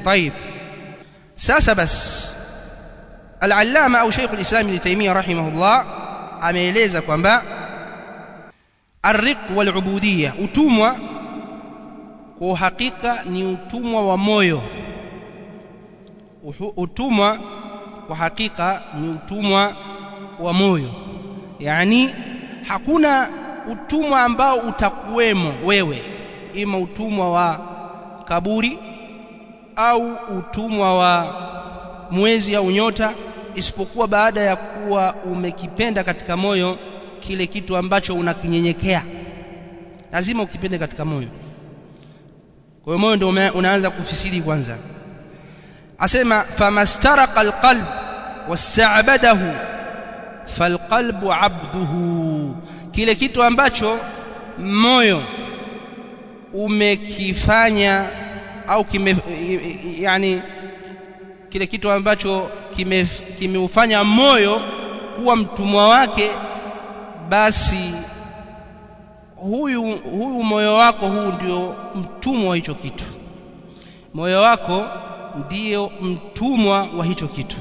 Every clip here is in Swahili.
طيب sasa bas al-allama au Sheikh al-Islam Ibn Taymiyyah rahimahullah ameeleza kwamba ar-riq wal-ubudiyya utumwa kwa hakika ni utumwa wa moyo utumwa kwa hakika ni utumwa wa moyo yani hakuna utumwa ambao utakuwemo wewe ima utumwa wa kaburi au utumwa wa mwezi au nyota isipokuwa baada ya kuwa umekipenda katika moyo kile kitu ambacho unakinyenyekea lazima ukipende katika moyo kwa hiyo moyo ndio unaanza kufisiri kwanza asema famastaraqa alqalb wasta'badahu falqalbu abduhu kile kitu ambacho moyo umekifanya au kime yani kile kitu ambacho kimeufanya kime moyo kuwa mtumwa wake basi huyu huyu moyo wako huu ndio mtumwa wa hicho kitu moyo wako ndio mtumwa wa hicho kitu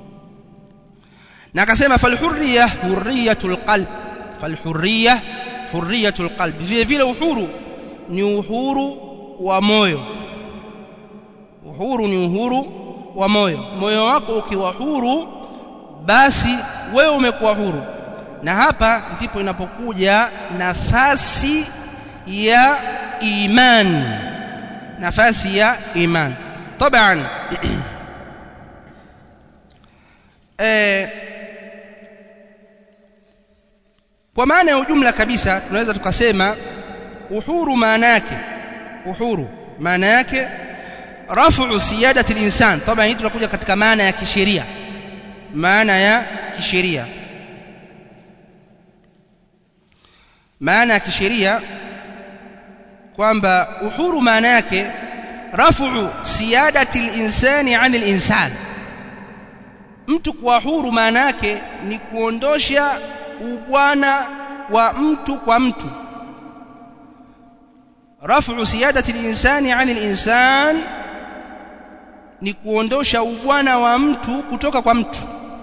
na akasema falhurriya hurriyatul qalb falhurriya hurriyatul qalb vile vile uhuru ni uhuru wa moyo uhuru ni uhuru wa moyo moyo wako ukiwa huru basi wewe umekuwa huru na hapa ndipo inapokuja nafasi ya iman nafasi ya iman طبعا eh kwa maana ya ujumla kabisa tunaweza tukasema uhuru maana yake uhuru maana yake rafu siyadati al-insan طبعا hii tunakuja katika maana ya kisheria maana ya kisheria maana ya kisheria kwamba uhuru maana yake rafu siyadati al-insani 'an al-insan mtu kuwa huru maana yake ni kuondosha ubwana wa mtu kwa mtu rafu siyadati al-insani 'an al-insan ni kuondosha ubwana wa mtu kutoka kwa mtu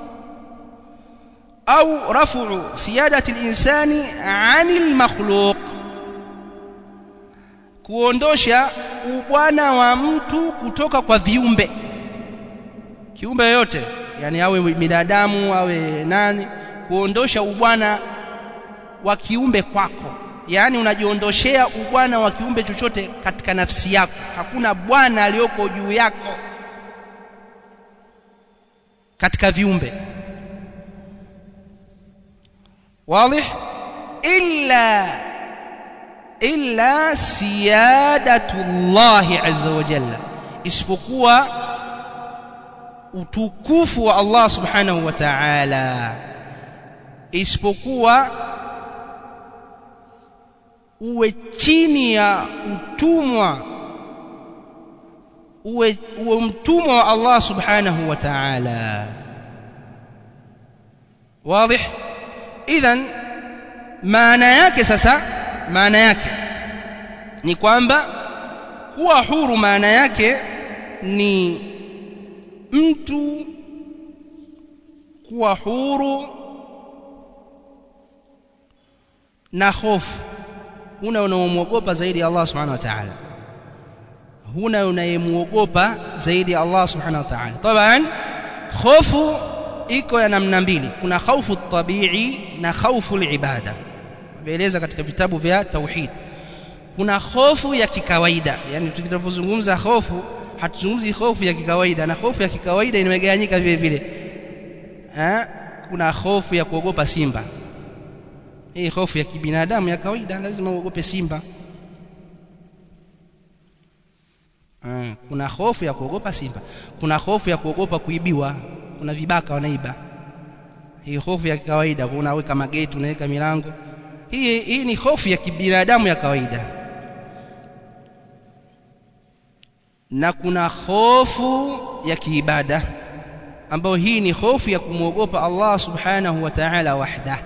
au rafu siyadati al-insani 'an al-makhluq kuondosha ubwana wa mtu kutoka kwa viumbe kiumbe yoyote yani awe binadamu awe nani kuondosha ubwana wa kiumbe kwako yani unajiondoshea ubwana wa kiumbe chochote katika nafsi yako hakuna bwana aliyoko juu yako katika viumbe wazi illa illa siyadatullahi azza wa jalla isipokuwa utukufu wa Allah subhanahu wa ta'ala isipokuwa uwe chini ya utumwa uwe, uwe mtumwa wa Allah subhanahu wa ta'ala wazi idhan maana yake sasa maana yake ni kwamba kuwa huru maana yake ni mtu kuwa huru na hofu huna unaomwogopa zaidi ya Allah subhanahu wa ta'ala huna unayemuogopa zaidi ya Allah subhanahu wa ta'ala taban hofu iko ya namna mbili kuna khaufu tabii na khaufu ibada tumeeleza katika vitabu vya tauhid kuna hofu ya kikawaida yani tukitazungumza hofu hatuzungumzi hofu ya kikawaida na hofu ya kikawaida imegawanyika vile vile eh kuna hofu ya kuogopa simba hii hofu ya kibinadamu ya kawaida lazima uogope simba eh, kuna hofu ya kuogopa simba kuna hofu ya kuogopa kuibiwa kuna vibaka wanaiba hii hofu ya kawaida unaweka mageti unaweka milango hii hii ni hofu ya kibinadamu ya kawaida na kuna hofu ya kiibada ambayo hii ni hofu ya kumwogopa Allah subhanahu wa ta'ala wahda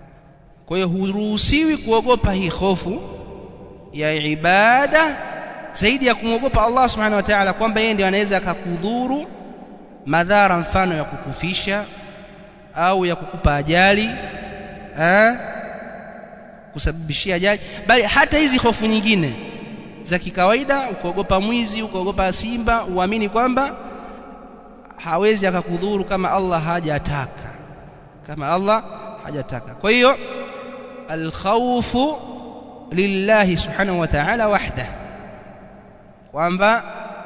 kwa hiyo huruhusiwi kuogopa hii hofu ya ibada zaidi ya kumwogopa Allah subhanahu wa ta'ala kwamba yeye ndiye anaweza akakudhuru madhara mfano ya kukufisha au ya kukupa ajali eh kusababishia ajali bali hata hizi hofu nyingine za kikawaida ukaogopa mwizi ukaogopa simba uamini kwamba hawezi akakudhuru kama Allah hajataka kama Allah hajataka kwa hiyo alkhawfu lillahi subhanahu wa ta'ala wahda kwamba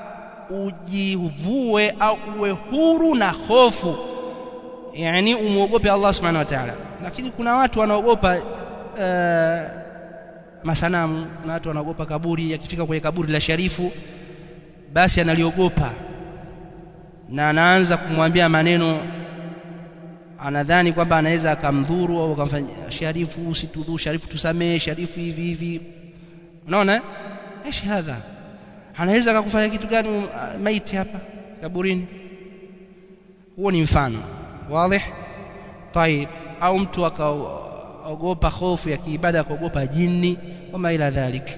ujivue au uwe huru na hofu yani umuogope Allah subhanahu wa ta'ala lakini kuna watu wanaogopa uh, masanamu na watu wanaogopa kaburi akifika kwenye kaburi la sharifu basi analiogopa na anaanza kumwambia maneno anadhani kwamba anaweza akamdhuru au akamfanya sharifu usitudhu sharifu tusamee sharifu hivi hivi unaona ايش hadha anaweza akakufanya kitu gani maiti hapa kaburini huo ni mfano wazi طيب au mtu akaogopa hofu ya kiibada akaogopa jini kama ila dhalik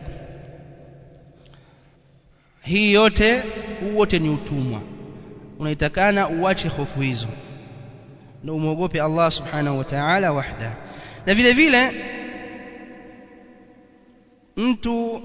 hii yote huu wote ni utumwa unaitakana uache hofu hizo na umwogope Allah subhanahu wa ta'ala wahda na vile vile mtu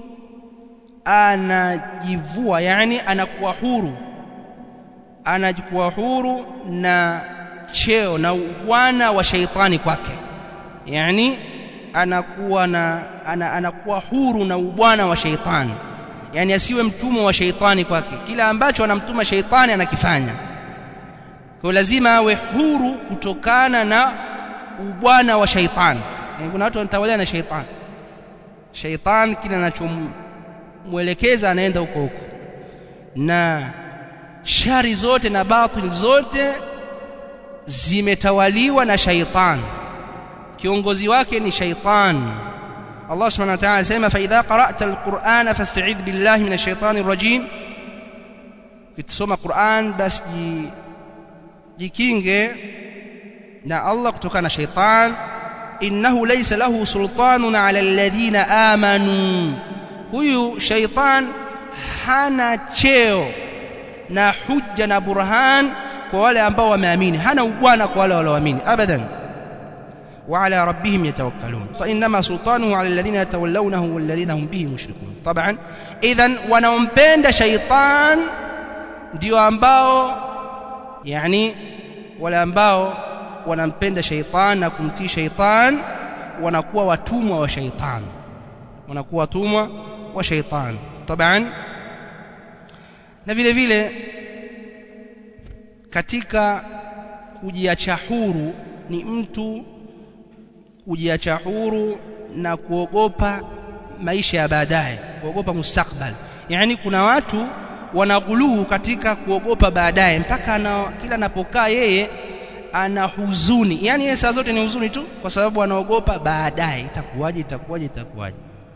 anajivua yani anakuwa huru anakuwa huru na cheo na ubwana wa shaitani kwake yani anakuwa na ana, anakuwa huru na ubwana wa shaitani yani asiwe mtumwa wa shaitani kwake kila ambacho anamtuma shaitani anakifanya kwa lazima awe huru kutokana na ubwana wa shaitani yani kuna watu wanatawaliwa na shaitani shaitani kile anachomwelekeza anaenda huko huko na shari zote na batili zote zimetawaliwa na shaitani kiongozi wake ni shaitani Allah subhanahu wa ta'ala anasema fa idha qara'ta al-Qur'ana fasta'idh billahi minash shaitani rajim ukisoma Qur'an basi jikinge na Allah kutokana na shaitan innahu laysa lahu sultanun ala alladhina amanu huyu shaitan hana cheo na hujja na burhan kwa wale ambao wameamini hana ubwana kwa wale walioamini abadan وعلى ربهم يتوكلون فإنما سلطانه على الذين يتولونه والذين هم به مشركون طبعا إذا wanaompenda shaitan ndio ambao yani wale ambao wanampenda shaitan na kumtii shaitan wanakuwa watumwa wa shaitan wanakuwa watumwa wa shaitan طبعا na vile vile katika kujiacha huru ni mtu kujiacha huru na kuogopa maisha ya baadaye kuogopa mustakbal yani kuna watu wanaghuluu katika kuogopa baadaye mpaka ana, kila anapokaa yeye ana huzuni yani yeye saa zote ni huzuni tu kwa sababu anaogopa baadaye itakuwaje itakuwaje itakuwaje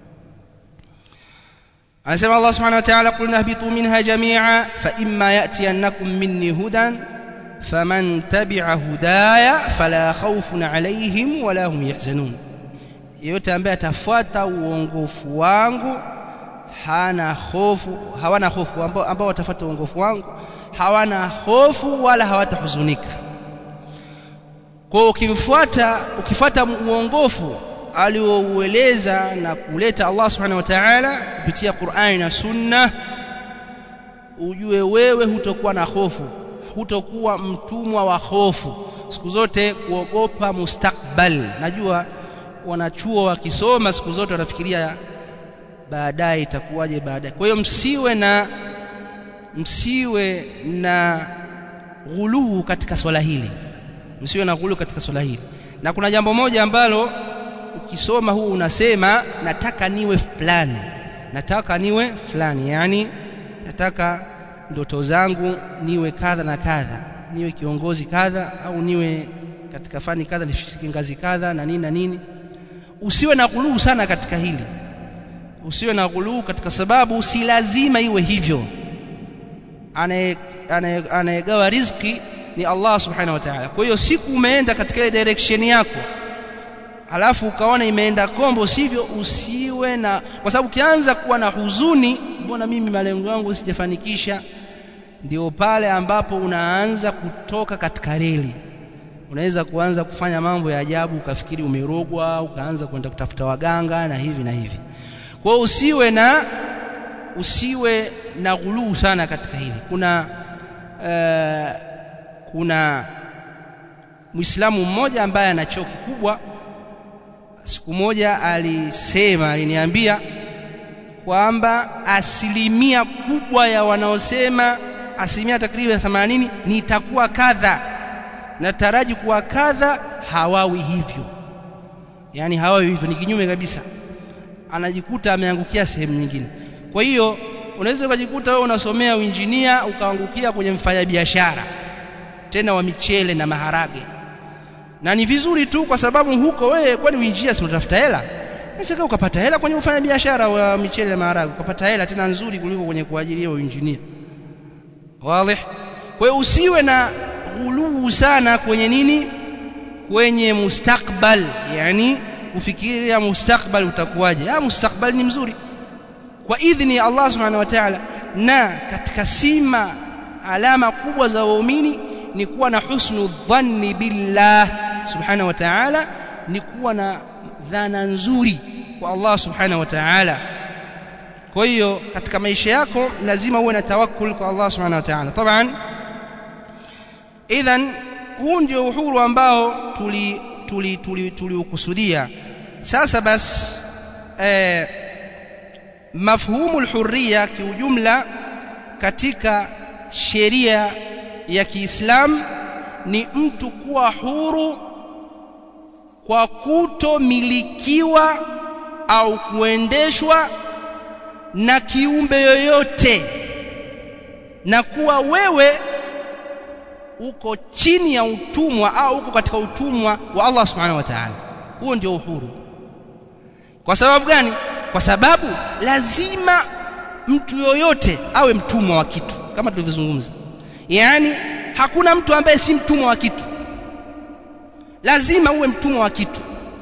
anasema Allah subhanahu wa ta'ala qulna habitu minha jami'a fa imma ya'tiyannakum minni hudan faman tabi'a hudaya fala khawfun alayhim wala hum yahzanun yote ambaye atafuata uongofu wangu hana hofu hawana hofu ambao, ambao watafuata uongofu wangu hawana hofu wala hawatahuzunika kwa ukimfuata ukifuata uongofu alioueleza na kuleta Allah subhanahu wa ta'ala kupitia Qur'ani na Sunna ujue wewe hutokuwa na hofu hutokuwa mtumwa wa hofu siku zote kuogopa mustakbal najua wanachuo wakisoma siku zote wanafikiria baadaye itakuwaje baadaye kwa hiyo msiwe na msiwe na ghuluu katika swala hili msiwe na ghuluu katika swala hili na kuna jambo moja ambalo ukisoma huu unasema nataka niwe fulani nataka niwe fulani yani nataka ndoto zangu niwe kadha na kadha niwe kiongozi kadha au niwe katika fani kadha nifike ngazi kadha na nini na nini usiwe na ghuluu sana katika hili usiwe na ghuluu katika sababu si lazima iwe hivyo anayegawa riziki ni Allah subhanahu wa ta'ala kwa hiyo siku umeenda katika ile direction yako halafu ukaona imeenda kombo sivyo usiwe na kwa sababu ukianza kuwa na huzuni mbona mimi malengo yangu sijafanikisha ndio pale ambapo unaanza kutoka katika reli unaweza kuanza kufanya mambo ya ajabu ukafikiri umerogwa ukaanza kwenda kutafuta waganga na hivi na hivi kwa hiyo usiwe na usiwe na ghuluu sana katika hili kuna uh, kuna Muislamu mmoja ambaye ana cheo kikubwa siku moja alisema aliniambia kwamba asilimia kubwa ya wanaosema asilimia takriban 80 nitakuwa kadha nataraji kuwa kadha hawawi hivyo yani hawawi hivyo ni kinyume kabisa anajikuta ameangukia sehemu nyingine kwa hiyo unaweza ukajikuta wewe unasomea uinjinia ukaangukia kwenye mfanyabiashara tena wa michele na maharage na ni vizuri tu kwa sababu huko wewe kwani uinjinia si unatafuta hela sasa ukapata hela kwenye kufanya biashara wa michele na maharage ukapata hela tena nzuri kuliko kwenye kuajiriwa uinjinia wazi kwa hiyo usiwe na ghuluu sana kwenye nini kwenye mustakbal yani kufikiria mustakbal utakuwaje ah mustakbal ni mzuri kwa idhini ya Allah subhanahu wa ta'ala na katika sima alama kubwa za waumini ni kuwa na husnu dhanni billah subhanahu wa ta'ala ni kuwa na dhana nzuri kwa Allah subhanahu wa ta'ala kwa hiyo katika maisha yako lazima uwe na tawakkul kwa Allah subhanahu wa ta'ala taban idhan huu ndio uhuru ambao tuli tuli tuli tuliukusudia sasa bas eh, mafhumu alhurriya kiujumla katika sheria ya Kiislamu ni mtu kuwa huru kwa kutomilikiwa au kuendeshwa na kiumbe yoyote na kuwa wewe uko chini ya utumwa au uko katika utumwa wa Allah subhanahu wa ta'ala huo ndio uhuru kwa sababu gani kwa sababu lazima mtu yoyote awe mtumwa wa kitu kama tulivyozungumza yani hakuna mtu ambaye si mtumwa wa kitu lazima uwe mtumwa wa kitu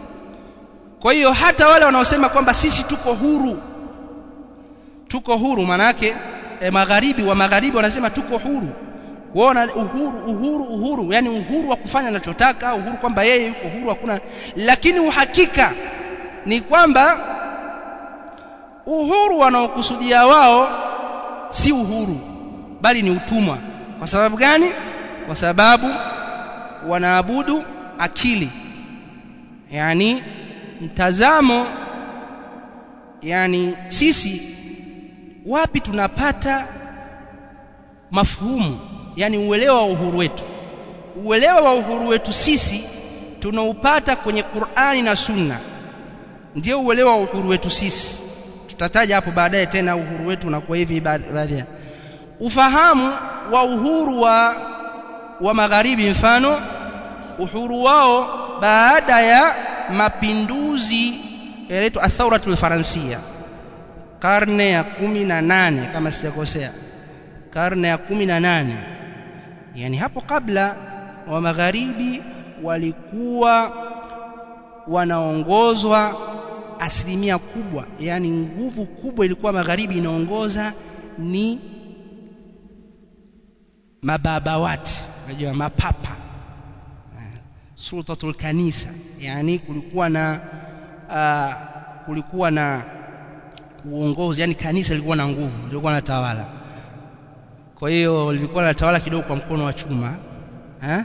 kwa hiyo hata wale wanaosema kwamba sisi tuko huru tuko huru manake e, magharibi wa magharibi wanasema tuko huru kuona uhuru uhuru uhuru yani uhuru wa kufanya anachotaka uhuru kwamba yeye yuko huru hakuna lakini uhakika ni kwamba uhuru wanaokusudia wao si uhuru bali ni utumwa kwa sababu gani kwa sababu wanaabudu akili yani mtazamo yani sisi wapi tunapata mafhumu yani uelewa wa uhuru wetu uelewa wa uhuru wetu sisi tunaupata kwenye Qur'ani na Sunna ndio uelewa wa uhuru wetu sisi tutataja hapo baadaye tena uhuru wetu unakuwa hivi baadhi ufahamu wa uhuru wa wa magharibi mfano uhuru wao baada ya mapinduzi yanaitwa athauratul faransia karne ya kumi na nane kama sijakosea karne ya kumi na nane yani hapo kabla wa magharibi walikuwa wanaongozwa asilimia kubwa yani nguvu kubwa ilikuwa magharibi inaongoza ni mababawati unajua mapapa sultatul kanisa yani kulikuwa na uh, kulikuwa na uongozi yani kanisa lilikuwa na nguvu lilikuwa na tawala kwa hiyo lilikuwa na tawala kidogo kwa mkono wa chuma ha?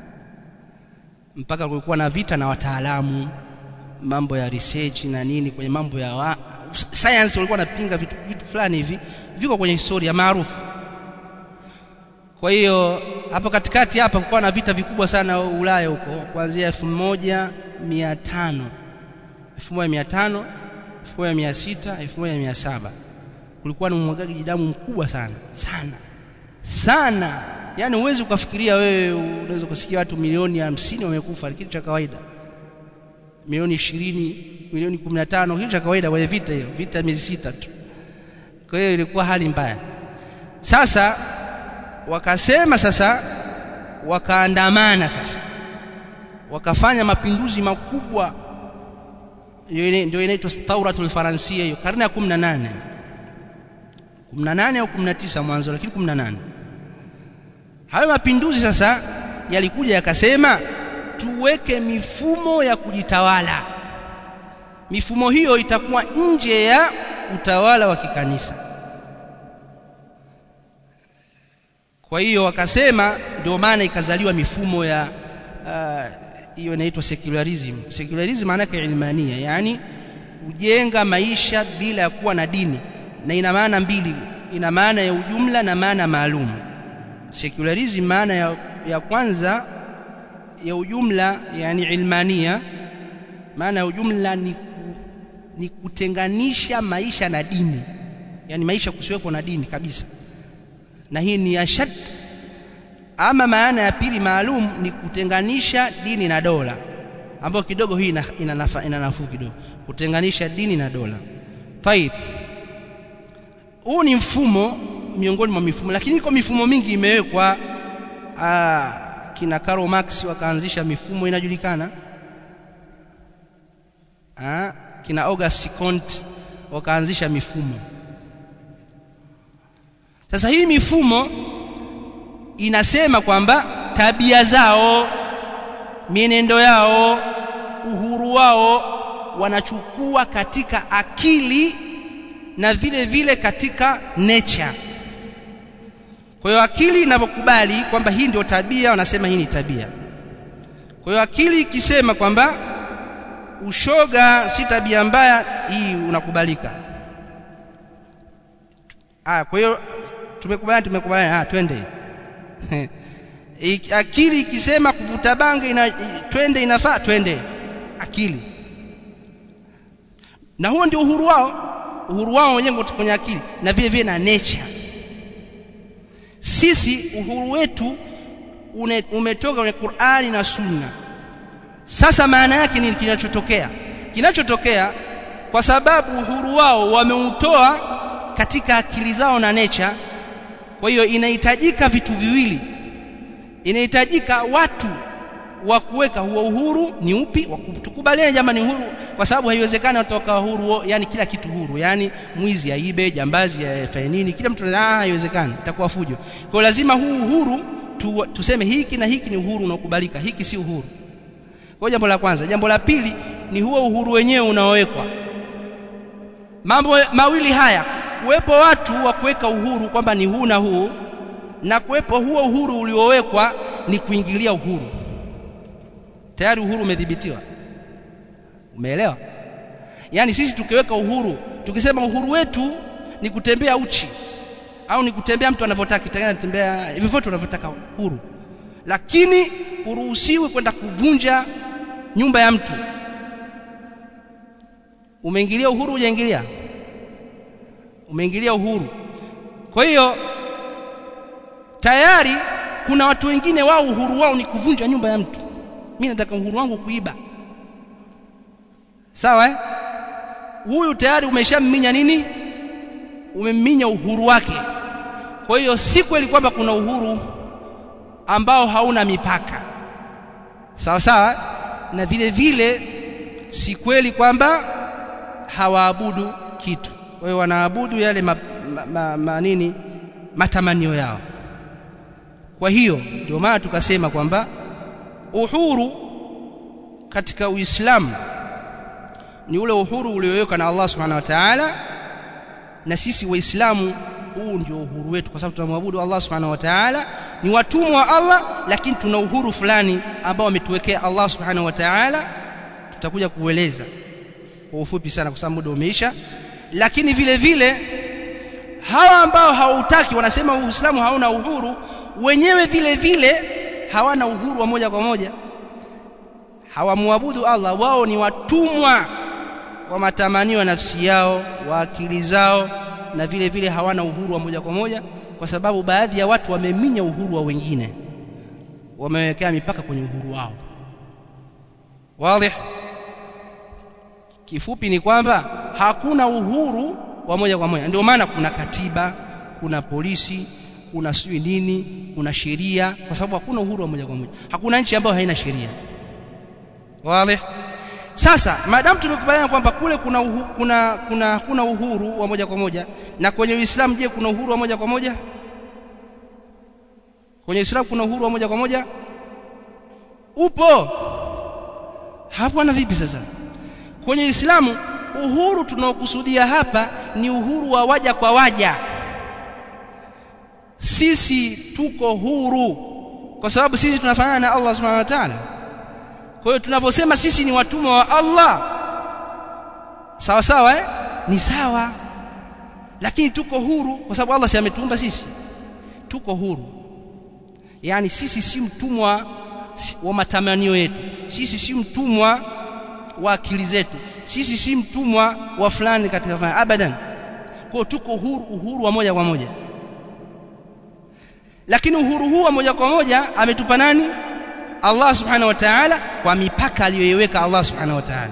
mpaka kulikuwa na vita na wataalamu mambo ya research na nini kwenye mambo ya wa, science walikuwa wanapinga vitu, vitu fulani hivi viko kwenye historia maarufu kwa hiyo hapo katikati hapa kulikuwa na vita vikubwa sana Ulaya huko kuanzia 1500 1500 1600 1700 kulikuwa na umwagaji damu mkubwa sana sana sana yani huwezi ukafikiria wewe unaweza kusikia watu milioni hamsini wamekufa kitu cha kawaida milioni ishirini milioni kumi na tano kitu cha kawaida kwenye vita hiyo vita miezi sita tu kwa hiyo ilikuwa hali mbaya sasa wakasema sasa wakaandamana sasa wakafanya mapinduzi makubwa ndio inaitwa thauratul faransia hiyo karne ya 18 18 au 19 mwanzo lakini 18 hayo mapinduzi sasa yalikuja yakasema tuweke mifumo ya kujitawala mifumo hiyo itakuwa nje ya utawala wa kikanisa kwa hiyo wakasema ndio maana ikazaliwa mifumo ya hiyo uh, inaitwa secularism secularism maana yake ilmania yani kujenga maisha bila ya kuwa na dini na ina maana mbili ina maana ya ujumla na maana maalum secularism maana ya, ya kwanza ya ujumla yani ilmania maana ya ujumla ni, ni kutenganisha maisha na dini yani maisha kusiwekwa na dini kabisa na hii ni ashad ama maana ya pili maalum ni kutenganisha dini na dola ambayo kidogo hii ina, ina, nafa, ina nafuu kidogo kutenganisha dini na dola taib huu ni mfumo miongoni mwa mifumo lakini iko mifumo mingi imewekwa kina Karl Marx wakaanzisha mifumo inajulikana Aa, kina Auguste Comte wakaanzisha mifumo sasa hii mifumo inasema kwamba tabia zao mienendo yao uhuru wao wanachukua katika akili na vile vile katika nature kwa hiyo akili inavyokubali kwamba hii ndio tabia wanasema hii ni tabia kwa hiyo akili ikisema kwamba ushoga si tabia mbaya hii unakubalika ah kwa hiyo tumekubaliana tumekubaliana ah twende akili ikisema kuvuta bangi ina, twende inafaa twende akili na huo ndio uhuru wao uhuru wao wenyewe kwenye akili na vile vile na nature sisi uhuru wetu une, umetoka kwenye Qur'ani na Sunna sasa maana yake ni kinachotokea kinachotokea kwa sababu uhuru wao wameutoa katika akili zao na nature kwa hiyo inahitajika vitu viwili inahitajika watu wa kuweka huo uhuru ni upi tukubaliane jamani uhuru kwa sababu haiwezekani watoka uhuru yani kila kitu huru yani mwizi aibe jambazi afanye nini kila mtu ah haiwezekani itakuwa fujo kwa lazima huu uhuru tu, tuseme hiki na hiki ni uhuru unaokubalika hiki si uhuru kwa jambo la kwanza jambo la pili ni huo uhuru wenyewe unaowekwa mambo mawili haya kuwepo watu wa kuweka uhuru kwamba ni huu na huu na kuwepo huo uhuru uliowekwa ni kuingilia uhuru tayari uhuru umedhibitiwa umeelewa yani sisi tukiweka uhuru tukisema uhuru wetu ni kutembea uchi au ni kutembea mtu anavyotaka kitaka tembea hivyo vyote unavyotaka huru lakini uruhusiwi kwenda kuvunja nyumba ya mtu umeingilia uhuru hujaingilia umeingilia uhuru kwa hiyo tayari kuna watu wengine wao uhuru wao ni kuvunja nyumba ya mtu mimi nataka uhuru wangu kuiba sawa eh huyu tayari umeshamminya nini umemminya uhuru wake kwa hiyo si kweli kwamba kuna uhuru ambao hauna mipaka sawa sawa na vile vile si kweli kwamba hawaabudu kitu kwa hiyo wanaabudu yale ma, ma, ma, ma, nini matamanio yao kwa hiyo ndio maana tukasema kwamba uhuru katika Uislamu ni ule uhuru uliowekwa na Allah Subhanahu wa Ta'ala na sisi waislamu huu ndio uhuru wetu kwa sababu tunamwabudu Allah Subhanahu wa Ta'ala ni watumwa wa Allah lakini tuna uhuru fulani ambao ametuwekea Allah Subhanahu wa Ta'ala tutakuja kueleza kwa ufupi sana kwa sababu muda umeisha lakini vile vile hawa ambao hautaki wanasema Uislamu hauna uhuru wenyewe vile vile hawana uhuru wa moja kwa moja hawamwabudu Allah wao ni watumwa wa matamanio ya nafsi yao wa akili zao na vile vile hawana uhuru wa moja kwa moja kwa sababu baadhi ya watu wameminya uhuru wa wengine wamewekea mipaka kwenye uhuru wao wazi kifupi ni kwamba hakuna uhuru wa moja kwa moja ndio maana kuna katiba kuna polisi kuna sijui nini kuna sheria kwa sababu hakuna uhuru wa moja kwa moja hakuna nchi ambayo haina sheria wazi sasa maadamu tumekubaliana kwamba kule kuna uhu, kuna kuna kuna uhuru wa moja kwa moja na kwenye Uislamu je kuna uhuru wa moja kwa moja kwenye Uislamu kuna uhuru wa moja kwa moja upo hapo na vipi sasa kwenye Uislamu uhuru tunaokusudia hapa ni uhuru wa waja kwa waja sisi tuko huru kwa sababu sisi tunafanana na Allah subhanahu wa ta'ala kwa hiyo tunaposema sisi ni watumwa wa Allah sawa sawa eh? ni sawa lakini tuko huru kwa sababu Allah si ametuumba sisi tuko huru yani sisi si mtumwa wa matamanio yetu sisi si mtumwa wa akili zetu sisi si mtumwa wa fulani katika fulani abadan kwa tuko huru uhuru wa moja kwa moja lakini uhuru huu wa moja kwa moja ametupa nani Allah subhanahu wa ta'ala kwa mipaka aliyoiweka Allah subhanahu wa ta'ala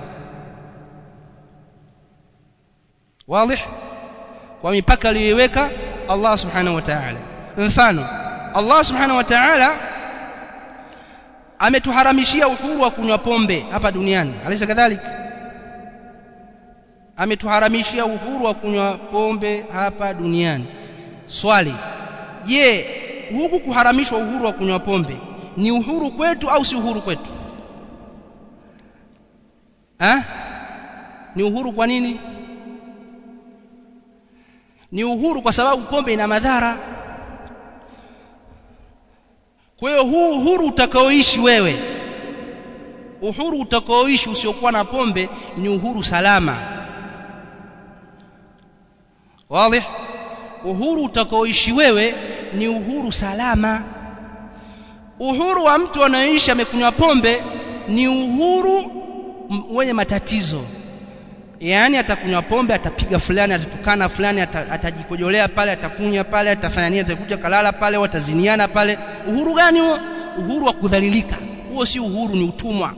wazi kwa mipaka aliyoiweka Allah subhanahu wa ta'ala mfano Allah subhanahu wa ta'ala ametuharamishia uhuru wa kunywa pombe hapa duniani alisa kadhalika ametuharamishia uhuru wa kunywa pombe hapa duniani swali je huku kuharamishwa uhuru wa kunywa pombe ni uhuru kwetu au si uhuru kwetu ha? ni uhuru kwa nini ni uhuru kwa sababu pombe ina madhara kwa hiyo huu uhuru utakaoishi wewe uhuru utakaoishi usiokuwa na pombe ni uhuru salama wazi uhuru utakaoishi wewe ni uhuru salama uhuru wa mtu anayeishi amekunywa pombe ni uhuru wenye matatizo yaani atakunywa pombe atapiga fulani atatukana fulani atajikojolea pale atakunya pale atafanya nini atakuja kalala pale wataziniana pale uhuru gani huo uhuru wa kudhalilika huo si uhuru ni utumwa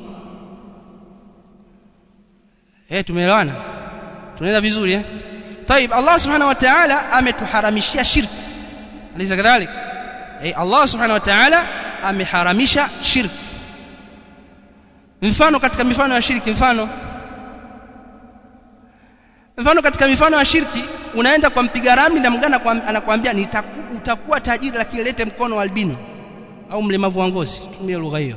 eh tumeelewana tunaenda vizuri eh طيب الله سبحانه وتعالى ametuharamishia shirki alisa kadhalik eh Allah subhanahu wa ta'ala ameharamisha shirki mfano katika mifano ya shirki mfano mfano katika mifano ya shirki unaenda kwa mpiga ramli na mgana anakuambia utakuwa tajiri lakini lete mkono wa albino au mlemavu wa ngozi tumie lugha hiyo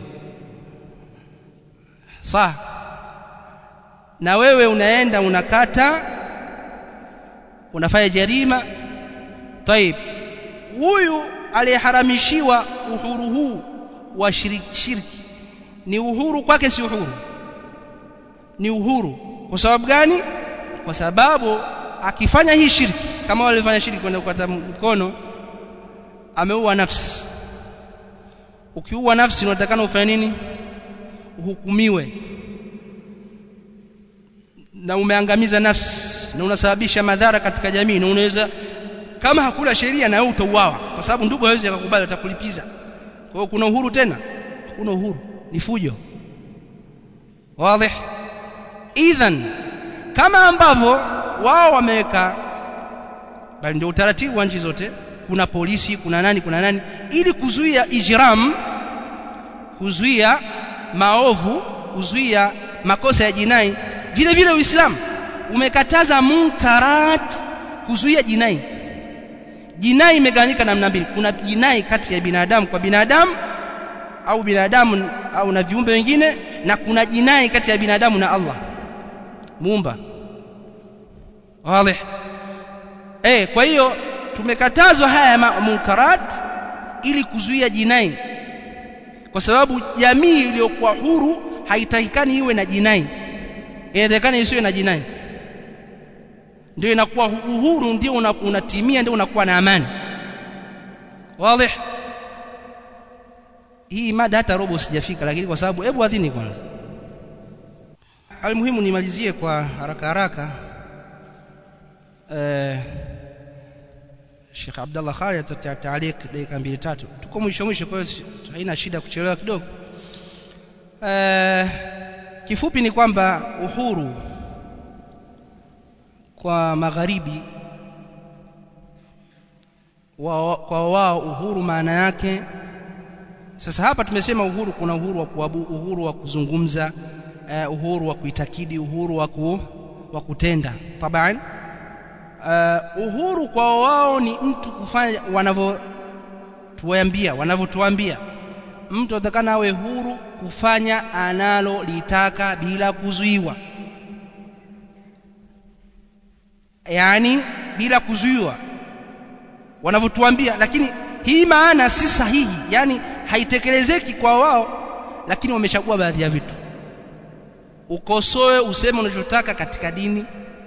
sawa na wewe unaenda unakata unafanya jarima طيب huyu aliyeharamishiwa uhuru huu wa shiriki, shirki ni uhuru kwake si uhuru ni uhuru kwa sababu gani kwa sababu akifanya hii shirki kama walifanya shirki kwenda kukata mkono ameua nafsi ukiua nafsi unatakana ufanye nini uhukumiwe na umeangamiza nafsi na unasababisha madhara katika jamii na unaweza kama hakuna sheria na wewe utauawa kwa sababu ndugu hawezi akakubali atakulipiza kwa hiyo kuna uhuru tena kuna uhuru ni fujo wazi idhan kama ambavyo wao wameweka bali ndio utaratibu wa nchi zote kuna polisi kuna nani kuna nani ili kuzuia ijram kuzuia maovu kuzuia makosa ya jinai vile vile uislamu umekataza munkarat kuzuia jinai jinai imegawanyika namna mbili kuna jinai kati ya binadamu kwa binadamu au binadamu au na viumbe wengine na kuna jinai kati ya binadamu na Allah muumba wazi eh kwa hiyo tumekatazwa haya munkarat ili kuzuia jinai kwa sababu jamii iliyokuwa huru haitakikani iwe na jinai inatakikana isiwe na jinai ndio inakuwa uhuru ndio unatimia ndio unakuwa na amani wazi hii mada hata robo sijafika lakini kwa sababu hebu adhini kwanza almuhimu nimalizie kwa haraka haraka eh Sheikh Abdullah Khalid atataalik dakika mbili tatu tuko mwisho mwisho kwa hiyo haina shida kuchelewa kidogo eh kifupi ni kwamba uhuru kwa magharibi wa, kwa wao uhuru maana yake sasa hapa tumesema uhuru kuna uhuru wa kuabu, uhuru wa kuzungumza uh, uhuru wa kuitakidi uhuru wa ku, wa kutenda taban uh, uhuru kwa wao ni mtu kufanya wanavyotuambia wanavyotuambia mtu atakana awe huru kufanya analolitaka bila kuzuiwa yani bila kuzuiwa wanavyotuambia lakini hii maana si sahihi yani haitekelezeki kwa wao lakini wamechagua baadhi ya vitu ukosoe useme unachotaka katika dini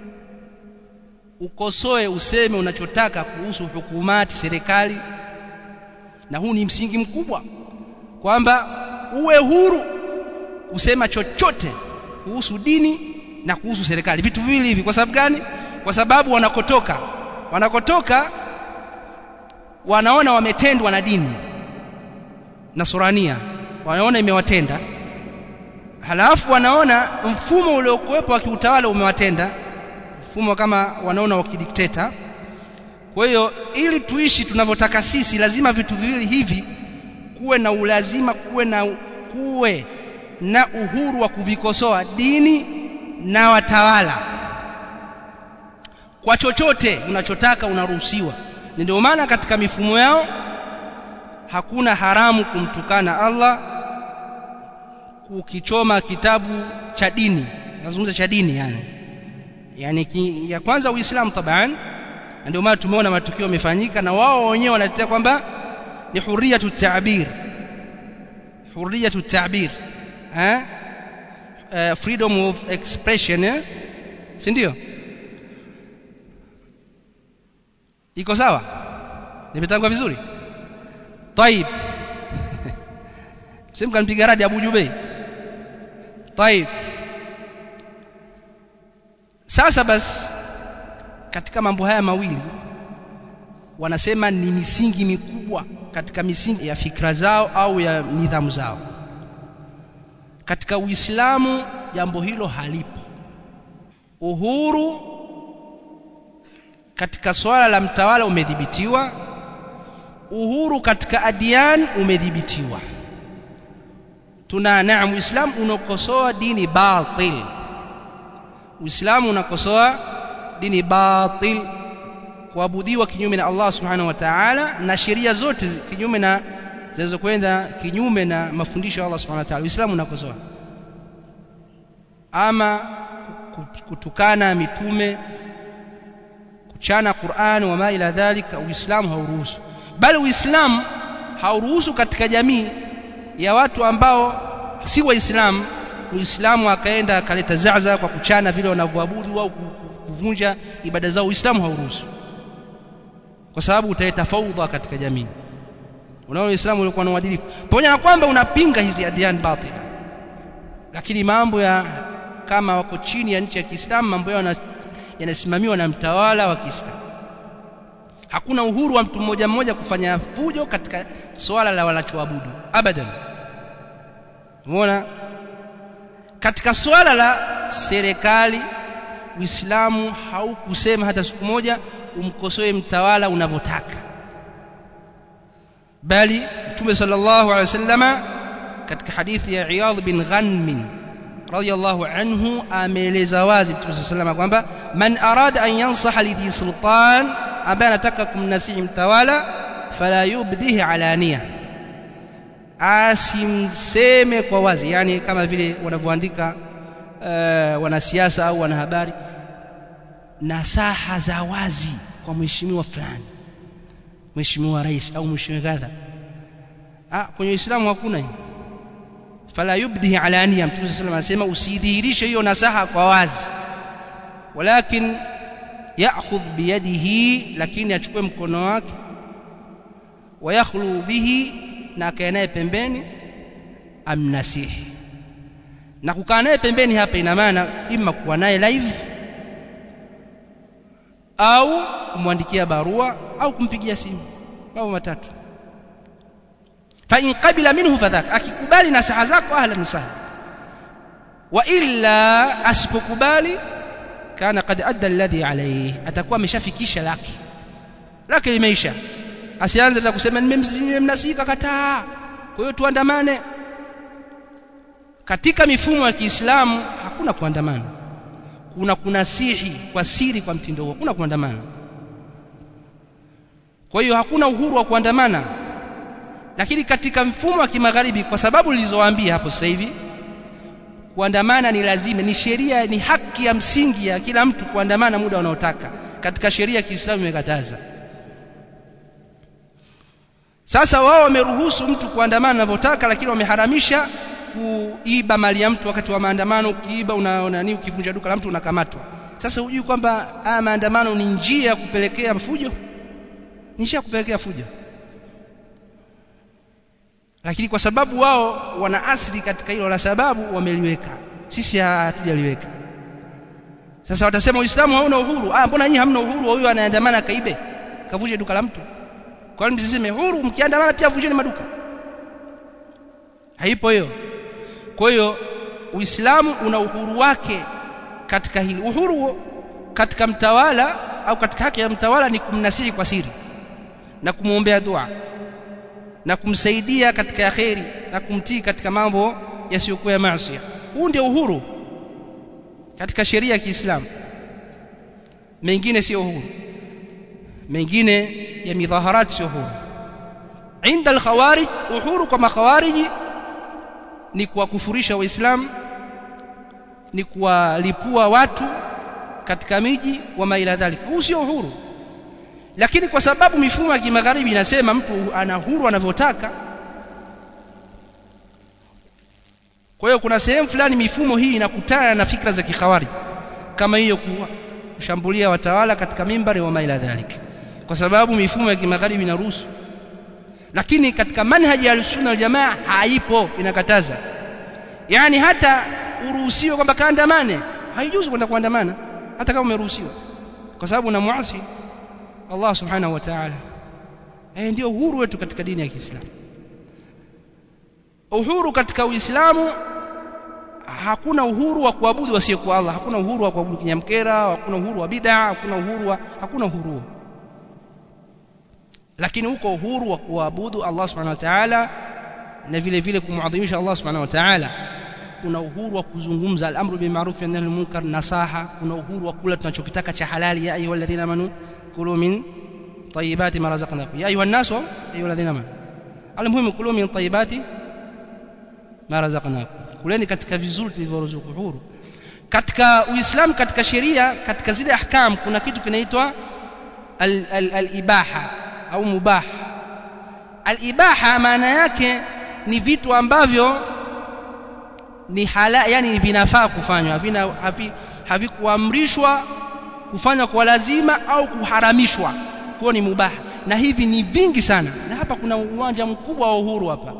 ukosoe useme unachotaka kuhusu hukumati serikali na huu ni msingi mkubwa kwamba uwe huru kusema chochote kuhusu dini na kuhusu serikali vitu viwili hivi kwa sababu gani kwa sababu wanakotoka wanakotoka wanaona wametendwa na dini nasurania wanaona imewatenda halafu wanaona mfumo uliokuwepo wa kiutawala umewatenda mfumo kama wanaona wa kidikteta kwa hiyo ili tuishi tunavyotaka sisi lazima vitu viwili hivi kuwe na ulazima kuwe na kuwe na uhuru wa kuvikosoa dini na watawala kwa chochote unachotaka unaruhusiwa ndio maana katika mifumo yao hakuna haramu kumtukana Allah ukichoma kitabu cha dini nazungumza cha dini yani yani ki, ya kwanza uislamu taban ndio maana tumeona matukio yamefanyika na wao wenyewe wanatetea kwamba ni hurriyatu ta'bir hurriyatu ta'bir eh uh, freedom of expression eh si ndio iko sawa nimetangwa vizuri طيب sema kanipiga radi Abu Jubei طيب sasa basi katika mambo haya mawili wanasema ni misingi mikubwa katika misingi ya fikra zao au ya nidhamu zao katika Uislamu jambo hilo halipo uhuru katika swala la mtawala umedhibitiwa uhuru katika adiyan umedhibitiwa tuna naam uislamu unakosoa dini batil uislamu unakosoa dini batil kuabudiwa kinyume na Allah subhanahu wa ta'ala na sheria zote kinyume na zinazokwenda kinyume na mafundisho ya Allah subhanahu wa ta'ala uislamu unakosoa ama kutukana mitume kuchana Qur'an wa ma ila dhalika uislamu hauruhusu bali uislamu hauruhusu katika jamii ya watu ambao si waislamu muislamu akaenda akaleta zaza kwa kuchana vile wanavyoabudu au kuvunja ibada zao uislamu hauruhusu kwa sababu utaleta faudha katika jamii unaona uislamu ulikuwa na uadilifu pamoja na kwamba unapinga hizi adiyan batila lakini mambo ya kama wako chini ya nchi ya Kiislamu mambo yao yanasimamiwa na mtawala wa Kiislamu hakuna uhuru wa mtu mmoja mmoja kufanya fujo katika swala la wanachoabudu abadan umeona katika swala la serikali Uislamu haukusema hata siku moja umkosoe mtawala unavyotaka bali Mtume sallallahu alaihi wasallama katika hadithi ya Iyadh bin Ghanm radiyallahu anhu ameeleza wazi Mtume sallallahu alaihi kwamba man arada an yansaha lidhi sultan ambaye anataka kumnasihi mtawala fala yubdihi alania asimseme kwa wazi yani kama vile wanavyoandika uh, wanasiasa au wanahabari nasaha za wazi kwa mheshimiwa fulani mheshimiwa rais au mheshimiwa kadha ah kwenye Uislamu hakuna hiyo fala yubdihi alania mtume sallallahu anasema usidhihirishe hiyo nasaha kwa wazi walakin ya'khudh biyadihi lakini achukue mkono wake wayakhlu bihi na akae naye pembeni amnasihi na kukaa naye pembeni hapa ina maana ima kuwa naye live au kumwandikia barua au kumpigia simu mambo matatu fa in qabila minhu fadhaka akikubali nasaha zako ahlan sahlan wa illa asipokubali kana qad adda alladhi alayhi atakuwa ameshafikisha lake lake limeisha asianze na kusema nimemnasika kataa kwa hiyo tuandamane katika mifumo ya Kiislamu hakuna kuandamana kuna kunasihi kwa siri kwa mtindo huo hakuna kuandamana kwa hiyo hakuna uhuru wa kuandamana lakini katika mfumo wa kimagharibi kwa sababu nilizowaambia hapo sasa hivi kuandamana ni lazima ni sheria ni haki ya msingi ya kila mtu kuandamana muda unaotaka katika sheria ya Kiislamu imekataza sasa wao wameruhusu mtu kuandamana anavyotaka lakini wameharamisha kuiba mali ya mtu wakati wa maandamano ukiiba una nani ukivunja duka la mtu unakamatwa sasa hujui kwamba haya maandamano ni njia ya kupelekea fujo ni njia ya kupelekea fujo lakini kwa sababu wao wana asili katika hilo la sababu wameliweka sisi hatujaliweka sasa watasema uislamu hauna uhuru ah mbona nyinyi hamna uhuru wa huyo anaandamana kaibe kavunje duka la mtu kwa nini msiseme huru mkiandamana pia vunjeni maduka haipo hiyo kwa hiyo uislamu una uhuru wake katika hili uhuru katika mtawala au katika haki ya mtawala ni kumnasihi kwa siri na kumwombea dua na kumsaidia katika kheri na kumtii katika mambo yasiyokuwa ya maasi huu ndio uhuru katika sheria ya Kiislamu mengine sio uhuru mengine ya midhaharati sio uhuru inda al-khawarij uhuru kwa makhawariji ni kuwakufurisha waislamu ni kuwalipua watu katika miji wa maila dhalika huu sio uhuru lakini kwa sababu mifumo ya kimagharibi inasema mtu ana huru anavyotaka kwa hiyo kuna sehemu fulani mifumo hii inakutana na fikra za kikhawari kama hiyo kushambulia watawala katika mimbari wa maila dhalika kwa sababu mifumo ya kimagharibi inaruhusu lakini katika manhaji ya sunna wal jamaa haipo inakataza yani hata uruhusiwe kwamba kaandamane haijuzu kwenda kuandamana hata kama umeruhusiwa kwa sababu unamuasi Allah subhanahu wa ta'ala eh ndio uhuru wetu katika dini ya Kiislamu uhuru katika Uislamu hakuna uhuru wa kuabudu wasiyekuwa Allah hakuna uhuru wa kuabudu kinyamkera hakuna uhuru wa bid'a hakuna uhuru wa hakuna uhuru lakini uko uhuru wa kuabudu Allah subhanahu wa ta'ala na vile vile kumuadhimisha Allah subhanahu wa ta'ala kuna uhuru wa kuzungumza al-amru bil ma'ruf wa nahy anil munkar nasaha kuna uhuru wa kula tunachokitaka cha halali ya ayyuhalladhina amanu kulu min tayyibati ma razaqnakum ya ayuha an-nas ayyuhalladhina amanu almuhimu kulu min tayyibati ma razaqnakum kuleni katika vizuri tulivyoruzuku huru katika uislamu katika sheria katika zile ahkam kuna kitu kinaitwa al-ibaha au mubah al-ibaha maana yake ni vitu ambavyo ni hala yani vinafaa kufanywa havina havi, havikuamrishwa kufanywa kwa lazima au kuharamishwa kwa ni mubaha na hivi ni vingi sana na hapa kuna uwanja mkubwa wa uhuru hapa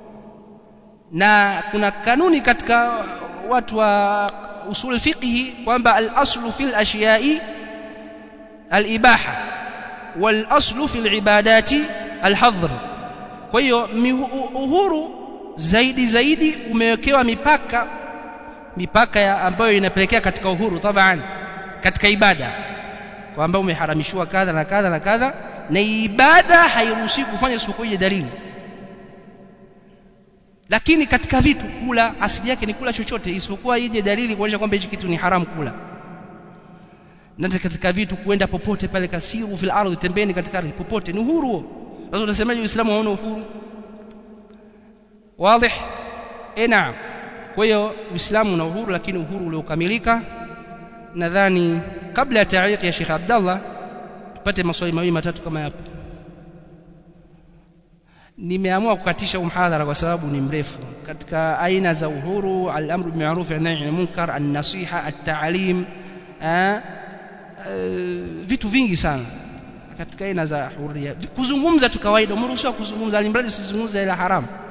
na kuna kanuni katika watu wa usul fiqhi kwamba al-aslu fil ashiya'i al-ibaha wal aslu fil ibadati al-hadhr kwa hiyo uhuru zaidi zaidi umewekewa mipaka mipaka ya ambayo inapelekea katika uhuru taban katika ibada kwamba umeharamishiwa kadha na kadha na kadha na ibada hairuhusiwi kufanya isipokuwa ile dalili lakini katika vitu kula asili yake ni kula chochote isipokuwa ije dalili kuonyesha kwamba hichi kitu ni haramu kula na katika vitu kuenda popote pale kasiru fil ardhi tembeni katika ardhi popote ni uhuru sasa utasemaje uislamu hauna uhuru wazi eh naam kwa hiyo uislamu una uhuru lakini uhuru uliokamilika nadhani kabla ya taariq ya Sheikh Abdallah tupate maswali mawili matatu kama yapo nimeamua kukatisha umhadhara kwa sababu ni mrefu katika aina za uhuru al-amru bil ma'ruf wa nahy anil munkar an-nasiha at-ta'lim vitu vingi sana katika aina za huria kuzungumza tu kawaida umeruhusiwa kuzungumza alimradi usizungumze ila haramu